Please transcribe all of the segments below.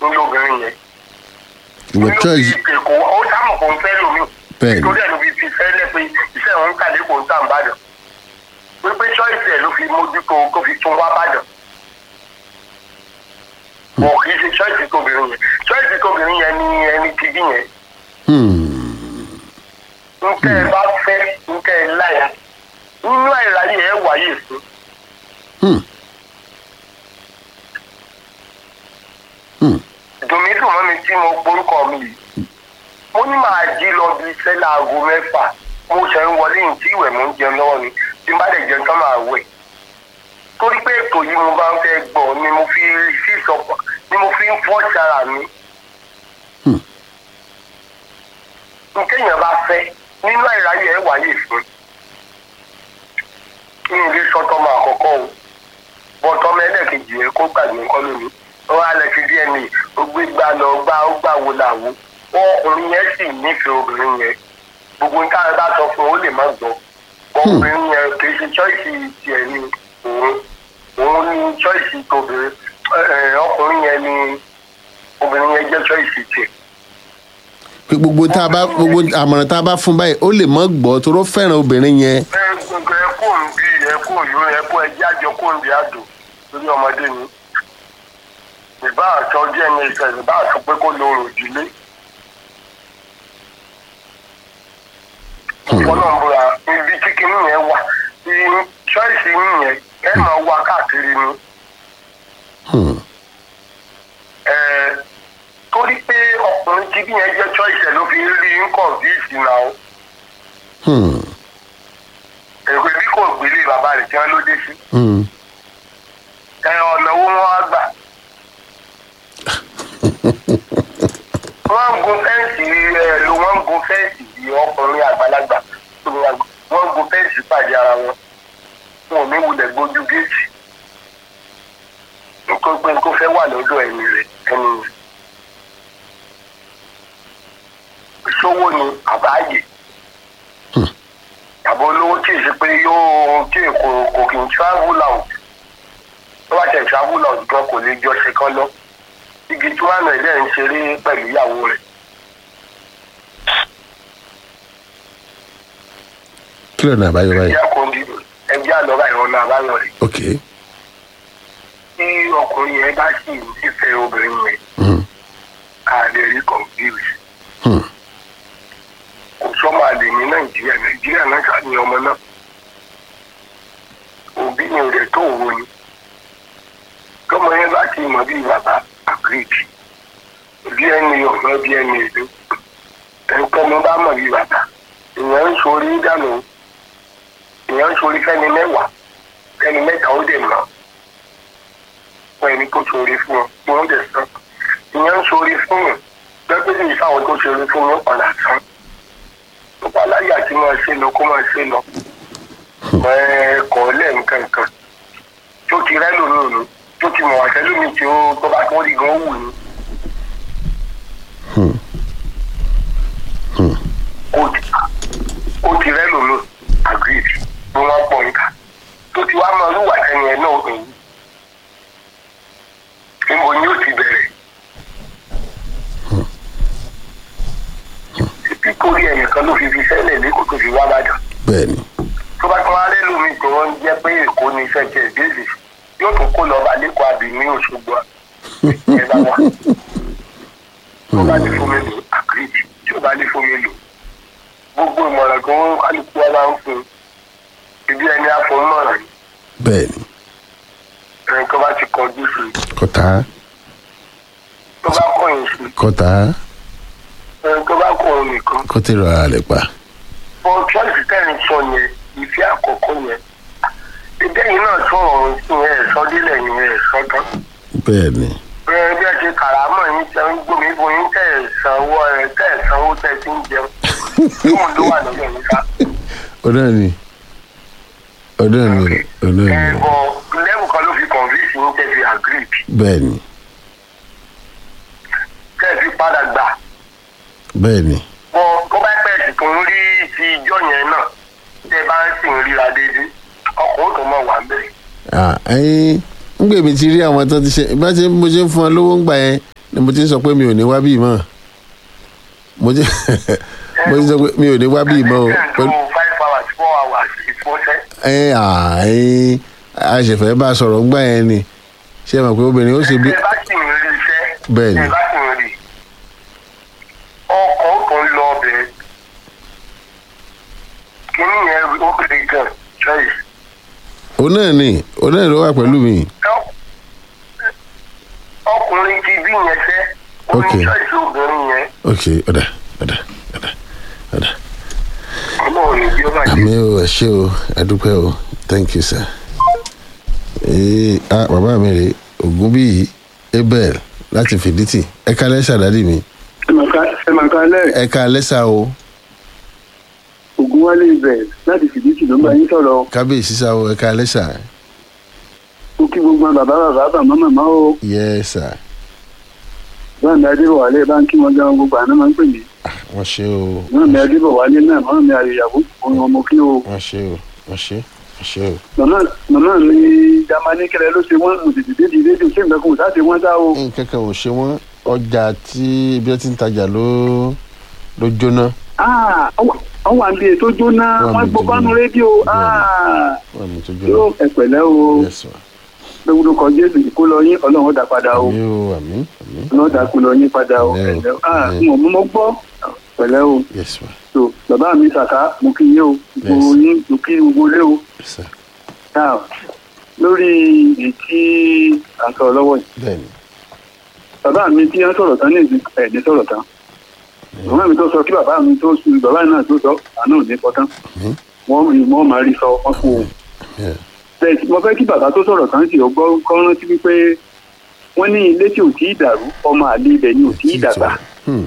ní obìnrin yẹn ìwọ choice èkó ó sámọ̀ kó ń fẹ́ lómi Bẹ́ẹ̀ni. torí ẹ̀ ló fi fi fẹ́ lẹ́ pé iṣẹ́ òun kàdé kò ń tà ń bàdàn pé choice ẹ̀ ló fi mójútó kó fi tún wá bàdàn wọn kì í ṣe choice tóbìnrin yẹn choice tóbìnrin yẹn ni ẹni tìbí yẹn Hmm. nkẹ́ ẹ bá fẹ́ nkẹ́ ẹ láyà nínú àìráyè ẹ wáyé fún Hmm. Hmm. dùnmídùn mọ́ mi tí mo gbórúkọ mi yìí mo ní màá jí lọ bí iṣẹ́ láago mẹ́fà mo ṣe ń wọlé ní tí ìwẹ̀ mo ń jẹun lọ́wọ́ ni tí n bá dẹ̀ jẹun tán máa wẹ̀ torí pé ètò yìí mo bá ń fẹ́ gbọ́ ni mo fi sí ìsọpọ̀ ni mo fi ń fọ́ sára mi. Hmm. nkéèyàn bá fẹ́ nínú àìráyè ẹ̀ wáyé fún kí n lè sọ́tọ́ máa kọ́kọ́ o bọ́tọ́ mẹ́lẹ̀kejì yẹn kó gbàgbé nǹkan lónìí wọ́n á lọ sí dna ó gbé gbà lọ gbá ó gbà wo làwo ọkùnrin yẹn sì nífẹ̀ẹ́ obìnrin yẹn gbogbo nǹkan tá a bá sọ fún un ó lè má gbọ́ ọkùnrin yẹn kì í ṣe choice tiẹ̀ ni òun òun ní choice tóbìnrin ẹ, ẹ, ọkùnrin yẹn ni obìnrin yẹn jẹ́ choice tiẹ̀. pé gbogbo tá a bá gbogbo àmọ̀ràn tá a bá fún báyìí ó lè mọ́ gbọ́ tó ló fẹ́ràn obìnrin yẹn ẹ gbogbo ẹ kó ń bí ẹ kó ń yó ẹ kó ẹ jájọ kó ń bí àdó lórí ọmọdé ni ìbá àtọ díẹ̀ ní ìfẹ́ ìbá àtọ pé kó lo òròjìlé. ọlọ́mọbúra ibi tí kinní yẹn wà ní ṣọ́ọ̀ṣì yín yẹn ẹ máa wá káàkiri ni. Hmm. Ẹ, torí pé ọkùnrin tí bí yẹn jẹ́ ṣọ́ọ̀ṣì ẹ̀ ló fi rí nǹkan bí ìsìn náà Hmm. èrò bí kò gbélé bàbá rẹ̀ tí wọ́n ló dé sí. Hmm. ẹ ọ̀nà owó wọn á gbà. wọ́n ń gun fẹ́ǹsì ẹ ló wọ́n ń gun fẹ́ǹsì bí ọkùnrin àgbàlagbà wọ́n ń gun fẹ́ǹsì pàdé ara wọn wọn ò ní wulẹ̀ gbójú géètì nítorí pé kó fẹ́ wà lọ́dọ̀ ẹni rẹ̀ ẹni rẹ̀. ìṣòwò ni àbáyé àbọ̀ olówó tí ì ṣe pé yóò tí kò kò kì í travel out tó bá tẹ̀ travel out gan kò lè jọ ṣe kán lọ igi tí wọ́n á nà ilé ń ṣeré pẹ̀lú ìyàwó rẹ̀ kí ló ní àbáyọ báyìí ẹgbẹ́ àkọ́ndí ẹgbẹ́ àlọ́ra ìrọ̀nà àbáyọ rẹ̀ ok tí ọkùnrin yẹn bá sì nífẹ̀ẹ́ obìnrin yẹn Hmm. a lè rí confuse Hmm. kò sọ́mọ àlè ní nàìjíríà nàìjíríà náà ṣáà ní ọmọ náà òbí ni rẹ̀ tó wo ni tọmọ yẹn bá ti mọ̀ bí bàbá agreed bí ẹni ọ̀nà bí ẹni èlò ẹ̀ńkọ́ mo bá mọ̀ bí bàbá èèyàn ń sori dànù èèyàn ń sori fẹ́ni mẹ́wàá fẹ́ni mẹ́ta ó dẹ̀ mọ̀ fún ẹni tó sori fún ọ tí wọ́n dẹ̀ sàn èèyàn ń sori fún yàn lọ́pẹ́ sì sáwọn tó sori fún yàn padà sàn tó bá láyé àti máa ṣe lọ kó máa ṣe lọ ẹ̀ẹ́kọ̀ lẹ́ẹ̀kankan tó ti rẹ́ lómi ni tó ti mọ̀ àṣẹ lómi tí ó tó bá tó rí gan wù ni. Hmm. Hmm. ó ti ó ti rẹ́ lómi agreed bí wọ́n pọ̀ nǹkan tó ti wá mọ olúwa ẹni ẹ̀ náà èyí níbo ni ó ti bẹ̀rẹ̀. pípórí ẹnìkan ló fi fi sẹ́lẹ̀ lẹ́kọ̀ọ́ tó fi wá bàjọ́ bẹ́ẹ̀ ni tó bá tún wá rẹ́ lómi tó wọ́n jẹ́ pé èkó ni iṣẹ́ tiẹ̀ déèlì yóò tún kó lọ́ọ́ bá lẹ́kọ̀ọ́ àbí ní òṣogbo ẹ̀ bá wà. tó bá lè fún mi lò àkìrìtì tí ó bá lè fún mi lò gbogbo ìmọ̀ràn tó ń kálukú wa máa ń fún un ibi ẹni àfọ̀mọ́ràn ni bẹ́ẹ̀ ni ẹni tó bá ti kọjú sí i kọta tó bá kọ̀yìn sí kọta i ẹni tó bá kọ̀ òun nìkan. kó tí ra rẹ̀ pa bọ́n tíọ́sì tẹ́rin sọ yẹn ìfẹ́ àkọ́kọ́ yẹn ìdẹ́yìn náà sọ̀rọ̀ sí ẹ̀ sọ́dílẹ̀ yẹn ẹ̀ sọ́tán. bẹ́ẹ̀ ni bẹ́ẹ̀ bí ẹ ṣe kàràmọ́ yín tẹ ń gbómi fún yín tẹ̀ ẹ̀ sanwó ẹ̀ tẹ̀ ẹ̀ sanwó tẹ̀ ti ń jẹun yóò ló wà lọ́dọ̀ yín ká. ọ̀dọ́ ni ọ̀dọ́ ni ọ̀dọ́ ẹ ni bọ lẹ́bù kan ló fi convince yín tẹ̀ fi agree bẹ́ẹ̀ ni tẹ̀ fi padà gbà. bẹ́ẹ̀ ni bọ tó bá pẹ́ sì tó ń rí ti ijọ́ yẹn náà tẹ́ bá ń sì ń ríra déédéé ọkọ̀ ó tó mọ̀ wà ń bẹ̀. Ah, ẹyin ń gbèmí ti rí àwọn tó ti ṣe bá ṣe mo ṣe ń fún ọ lówó ń gbà yẹn ni mo ti ń sọ pé mi ò ní wá bíi mọ́ mo ti mo ti sọ pé mi ò ní wá bíi mọ́ o ẹ̀ ń pẹ̀lú lo five hours four hours ìfọṣẹ́. ẹ àì àṣẹfẹ́ bá a sọ̀rọ̀ ńgbà yẹn ni ṣé ẹ mọ̀ pé obìnrin ó ṣe bí ẹ bá sì ń rí iṣẹ́. Bẹ́ẹ̀ni. ẹ bá sì ń rí ọkọ̀ tó ń lọ ọbẹ̀ kínní yẹn ó kéré gan choice. òun náà ni òun náà ló wà pẹ̀lú mi ọkùnrin ti bí yẹn fẹ́ ó Ok. ní choice obìnrin yẹn ok ọ̀dà ọ̀dà ọ̀dà ọ̀dà ọmọ òní bí ó bá jẹ́. àmì o ẹ ṣé o ẹ dúpẹ́ o thank you sir. ee ah bàbá mi rè ògún bíi abel láti fìdítì ẹ ká lẹ́sà dádì mi ẹ máa ka alẹ́ ẹ ká lẹ́sà o ògúnwálé ibẹ̀ láti fìdítì ló ń bá yín sọ̀rọ̀ kábíyèsí sá o ẹ ká lẹ́sà ó kí gbogbo àwọn bàbá bàbá bàmá màmá o yẹ sà báàmì adébọ̀wálé bá ń kí wọn gan gbogbo àná máa ń pè mí wọ́n ṣe o báàmì adébọ̀wálé náà báàmì àyèyàwó òun ọmọ kí o wọ́n ṣe o wọ́n ṣe wọ́n ṣe o. màmá màmá mi jamani kẹlẹ ló ṣe wọn mo tètè dé di rédíò ṣé nǹkan kan ò sáà ṣe wọn sá o nǹkan kan ò ṣe wọ́n ọjà tí ibi tí ń tajà ló ló jóná Ah, wọ́n wà níbi ètò jóná Wọ́n wọ́n mi gbọ́ tó bánú jóná. rédíò Ah, wọ́n mi tó yóò jóná ẹ̀pẹ̀lẹ́ o yes ma lórúkọ jésù kó lọ yín ọlọ́run ó dá padà o àmì o àmì àmì ọlọ́run ó dá kó lọ yín padà o Pẹ̀lẹ́ o, ẹ̀lẹ́ o. Ah, pẹ̀lẹ́. n ò mú mọ́ gbọ́ pẹ̀lẹ́ o yes ma so bàbá mi sàká mo kí yín o gbogbo Yes. yín mo kí gbogbo ilé o yes sir now lórí ètí à ń sọ̀rọ̀ lọ́wọ́ yìí bẹ́ẹ̀ni bàbá mi tí wọ́n sọ̀rọ̀ tán ní ìsìn ẹ̀ ní sọ̀rọ̀ tán bàbá mi tó sọ kí bàbá mi tó sùn bàbá mi náà tó sọ àná ò ní sọ tán Mhm. wọ́n rí wọ́n máa rí sọ wọ́n kú o Yeah. bẹ́ẹ̀ tí mo fẹ́ kí bàbá tó sọ̀rọ̀ tán sì ọgbọ́n kọ́ rántí wípé wọ́n ní ilé tí ò tí ì dàrú ọmọ àlè ibẹ̀ ni ò tí ì dàgbà Hmm.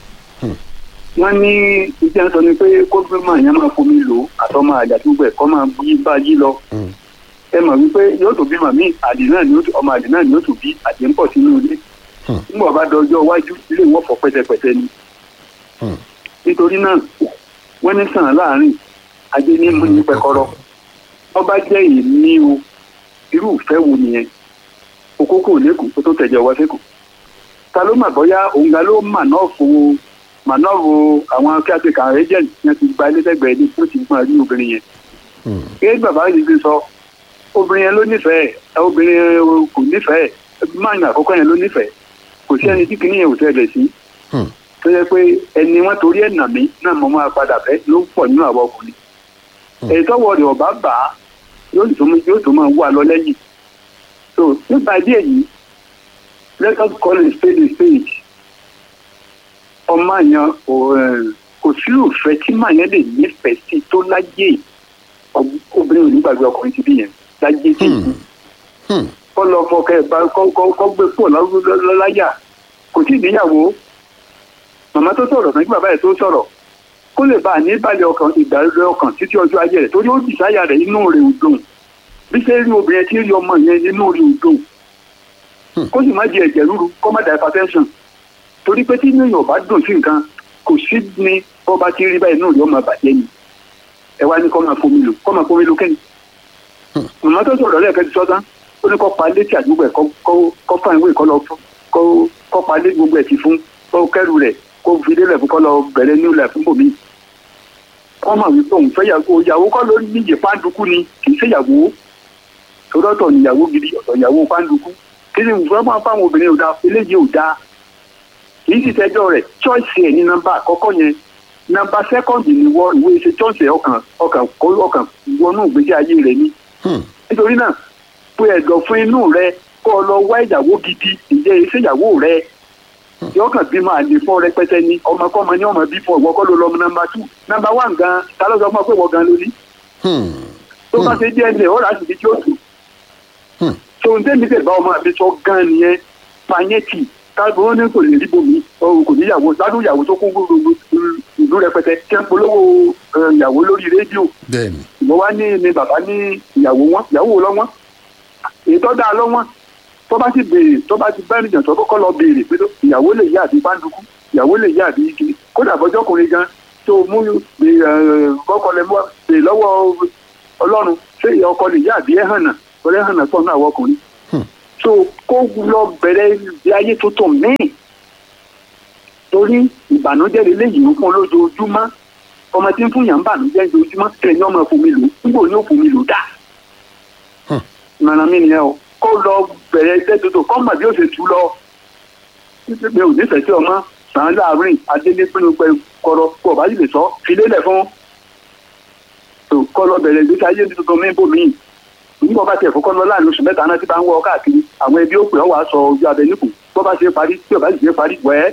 wọ́n ní ìjà sọ ni pé kó gbé máa yẹn máa fomi lò àtọmọ àjà tó gbẹ kọ́ máa yí bá yí lọ Hmm. ẹ mọ̀ wípé yóò tó bí màmí àdì náà ni ó tó- ọmọ àdì náà ni ó tó bí àdì ń pọ̀ sínú ilé Hmm. nígbà bá dọjọ́ iwájú ilé wọn fọ pẹ́tẹpẹ́tẹ ni Hmm. nítorí náà wọ́n ní sàn láàrin ajé ní mú ní pẹ́kọ́rọ́ wọ́n bá jẹ́ èmi o irú ìfẹ́ wo nìyẹn okókó lẹ́kùn tó tó tẹ̀jẹ̀ wá sẹ́kùn ta ló mà bọ́yá òun ga ló mà náà fo mà náà wo àwọn kíákẹ́kà agent yẹn ti gba ilé sẹ́gbẹ̀ẹ́ ní tó ti gbọ́n rí obìnrin yẹn Hmm. gẹ́gẹ́ bàbá yìí ti sọ obìnrin yẹn ló nífẹ̀ẹ́ ẹ, obìnrin yẹn kò nífẹ̀ẹ́ máàyìn àkọ́kọ́ yẹn ló nífẹ̀ẹ́ kò sí ẹni tí kìíní yẹn ò tẹ̀lé sí Hmm. tó yẹ pé ẹni wọn torí ẹ̀ nà mí náà mo máa padà fẹ́ ló pọ̀ nínú àwọn ọkùnrin Hmm. èyí tọ́wọ́ rẹ̀ ọ̀bá bà á yóò tó mú- yóò tó máa wà lọ lẹ́yìn so nípa ìdí èyí let us call a spade a spade ọmọ yẹn ò, eh, kò sí òfẹ́ tí màá yẹn lè nífẹ̀ẹ́ sí tó láyé ob- obìnrin ò ní gbàgbé ọkùnrin ti bí yẹn láyé tí Hmm. Hmm. kọ́ lọ fọkẹ́ bá kọ́ kọ́ kọ́ gbé pọ̀ lọ́láyà kò tí ì níyàwó màmá tó sọ̀rọ̀ kan kí bàbá ẹ̀ tó sọ̀rọ̀ kó lè bá a ní balẹ̀ ọkàn ìgbàlódé ọkàn títí ọjọ́ ayé rẹ̀ torí ó dì sáyà rẹ̀ inú rẹ̀ ò dùn bí ṣe rí obìnrin tí rí ọmọ yẹn inú rẹ̀ ò dùn kó sì má di ẹ̀jẹ̀ rúru kó má da hypertension torí pé tí inú èèyàn bá dùn sí nǹkan kò sí ní bó bá ti rí báyìí inú rẹ̀ ó máa bàjẹ́ ni ẹ wá ní kó máa fomi lò kó máa fomi lò kẹ́ni màmá tó sọ̀rọ̀ lẹ́ẹ̀kẹ́ ti sọ́tán ó ní kó pa létí àdúgbò ẹ̀ kó- kó- kó fà ìwé kó lọ fún- kó kó pa lé gbogbo ẹ̀ ti fún kó kẹ́rù rẹ̀ kó fi délẹ̀ fún kó lọ bẹ̀rẹ̀ ní ilẹ̀ fún bòmí. wọ́n mọ̀ wípé òun fẹ́ yàgò ìyàwó kọ́ ló níyè pàǹdùkú ni kì í ṣe ìyàwó torọ́tọ̀ níyàwó gidi ọ̀tọ̀ ìyàwó pàǹdùkú kí ni ìfẹ́ máa fáwọn obìnrin ò dáa eléyìí ò dáa kì í sì tẹ́jọ́ rẹ̀ choice ẹ̀ ní nọ́mbà àkọ́kọ́ yẹn nọ́mbà sẹ́kọ̀ndì ni wọ́n ìwé ṣe choice ẹ̀ ọkàn ọkàn ọkàn wọnú ìgbésí ayé rẹ̀ ni Hmm. nítorí náà pé ẹ̀dọ̀ fún inú rẹ kó o lọ wá ìyàwó gidi ìjẹ́ iṣẹ́ ìyàwó rẹ yóò kàn bí máa lè fọ́ rẹpẹtẹ ni ọmọkọ́mọ ní ọmọ bí fún ìwọ kọ́ ló lọ nọmba two nọmba one gan ta ló sọ fún ọ pé ìwọ gan ló ní Hmm. tó bá ṣe díẹ̀ ní ọ̀rọ̀ àti ìdíjí òtún Hmm. tó ń tẹ́mi tẹ̀ bá ọmọ àbí sọ gan nìyẹn pààyẹ́tì káàbọ̀ wọn ní kò lè rí bomi ọ̀hún kò níyàwó ládùn ìyàwó tó kún gbogbo ìlú rẹpẹtẹ kí n polówó eh, ìyàwó lórí rédíò bẹ́ẹ̀ni ìwọ wá ní ni bàbá ní ìyàwó wọn ìyàwó lọ́wọ́n èyí tó dáa lọ́wọ́n tó bá ti béèrè tó bá ti bẹ́ẹ̀ nìjàn tó kọ́kọ́ lọ béèrè pé ìyàwó lè yá àbí báńdùkú ìyàwó lè yá àbí igi kódà bọ́jọ́kùnrin gan tó mú kọ́kọ́ lẹ mọ́ béèrè lọ́wọ́ ọlọ́run ṣé ìyá ọkọ lè yá àbí ẹ̀hànà ọ̀rẹ́ ẹ̀hànà pọ̀ náà wọkùnrin Hmm. so kó lọ bẹ̀rẹ̀ ìgbé ayé tuntun míì torí ìbànújẹ́ lélẹ́yìí ń fún lójoojúmọ́ ọmọ tí ń fún yàn ń bànújẹ́ lójoojúmọ́ ẹni ọmọ fòmí lò nígbò ní òfòmí lò dá ìmọ̀ràn mi nìyẹn o kó lọ bẹ̀rẹ̀ iṣẹ́ tuntun kọ́ mọ̀ bí ó ṣe tú lọ mi ò nífẹ̀ẹ́ sí ọmọ sàn án láàrin adélé pinnu pé kọrọ kó o bá sì lè sọ filélẹ̀ fún kọ́ lọ bẹ̀rẹ̀ ìgbésí ayé tuntun mi bò míì nígbà bá tiẹ̀ fọkọ́ lọ láàrin oṣù mẹ́ta náà tí bá ń wọ ọ káàkiri àwọn ẹbí ó pè ọ́ wàá sọ ojú abẹ níkù bó bá ṣe parí tí ò bá sì ṣe parí wẹ́ẹ́.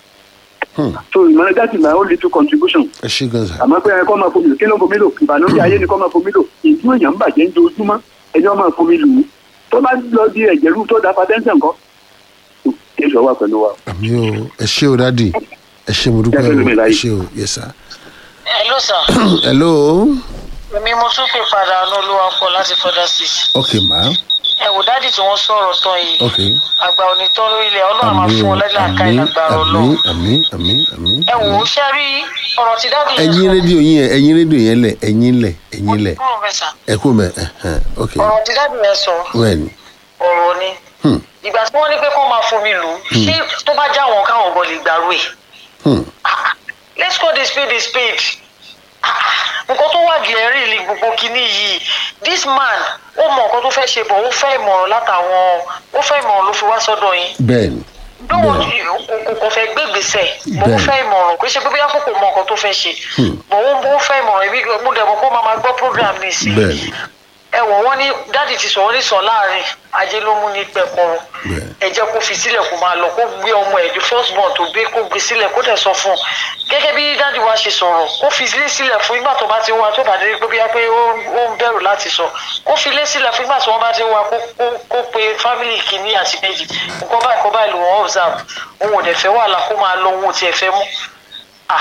so ìmọ̀ràn that is my own little contribution. ẹ ṣe gan sa. àmọ́ pé ẹ kọ́ máa fomi lò kí ló ń fomi lò ìbànújẹ́ ayé ni kọ́ máa fomi lò ìdú èèyàn ń bàjẹ́ ń dojúmọ́ ẹni wọ́n máa fomi lò ó tó bá lọ di ẹ̀jẹ̀ rú tó da patẹ́ńtẹ̀ nǹkan. èso wà pẹ̀lú wa. àmì o ẹ ṣe o dádì ẹ ṣe mo dúpẹ́ o ẹ ṣe o yes sir. hello sir. hello. èmi mo tún pè padà olúwa pọ̀ láti further state. ok ma. ẹ wò dádì tí wọ́n sọ̀rọ̀ tán yìí. ok. àgbà onítọ́ ilẹ̀ ọlọ́run máa àmì fún o ọ lẹ́dà ká àmì ìlágbára àmì ọlọ́run. àmì àmì àmì. ẹ wò ó ṣe rí ọ̀rọ̀ tí dádì yẹn ẹyin rédíò yín yẹn ẹyin rédíò yẹn lẹ ẹyin lẹ ẹyin lẹ kúrò bẹ́ẹ̀ sà. ẹ kú mẹ ẹhẹn ok ọ̀rọ̀ tí dádì yẹn sọ wẹ́ẹ̀ni ọ̀rọ̀ ni. Hmm. ìgbà tí wọ́n ní pé kó máa fomi lù ú ṣé tó bá já wọn káwọn gan lè gbàrú ẹ̀. Hmm. Ah, let's call the spade a spade. Ah, nǹkan tó wà gẹ̀ẹ́rì ni gbogbo kinní yìí this man ó mọ nǹkan tó fẹ́ ṣe bọ̀ ó fẹ́ ìmọ̀ràn látàwọn ó fẹ́ ìmọ̀ràn ló fi wá sọ́dọ̀ yín bẹ́ẹ̀ni dóò Bẹ́ẹ̀. kò kò fẹ́ gbé gbèsè mò ń Bẹ́ẹ̀. fẹ́ ìmọ̀ràn kò ṣe pé bóyá kò kò mọ nǹkan tó fẹ́ ṣe mò ń bó fẹ́ ìmọ̀ràn ibi mo dẹ̀ mọ̀ kó máa máa gbọ́ program mi sí bẹ́ẹ̀ni ẹ wọ̀ wọ́n ní dáàdì ti sọ wọ́n ní sọ láàrin ajé ló mú ní pẹ̀kọ́rọ́ Bẹ́ẹ̀. ẹ jẹ́ kó fi sílẹ̀ kó máa lọ kó gbé ọmọ ẹ̀ the first born tó gbé kó gbé sílẹ̀ kó dẹ̀ sọ fún un gẹ́gẹ́ bí dáàdì wa ṣe sọ̀rọ̀ kó fi ilé sílẹ̀ fún ìgbà tó bá ti wá tó bá dé pé bóyá pé ó ó ń bẹ̀rù láti sọ kó fi ilé sílẹ̀ fún ìgbà tí wọ́n bá ti wá kó kó kó pe family kìíní àti kejì nǹkan báyìí kó báyìí lò wọ́n observe òun ò dẹ̀ fẹ́ wàhálà kó máa lọ òun ò tiẹ̀ fẹ́ mú ah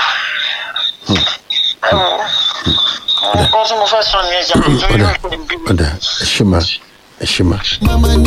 ẹ wò ó nǹkan tí mo fẹ́ sọ nìyẹn jà ọ̀dà ọ̀dà ẹ ṣe ma ẹ ṣe ma. Mama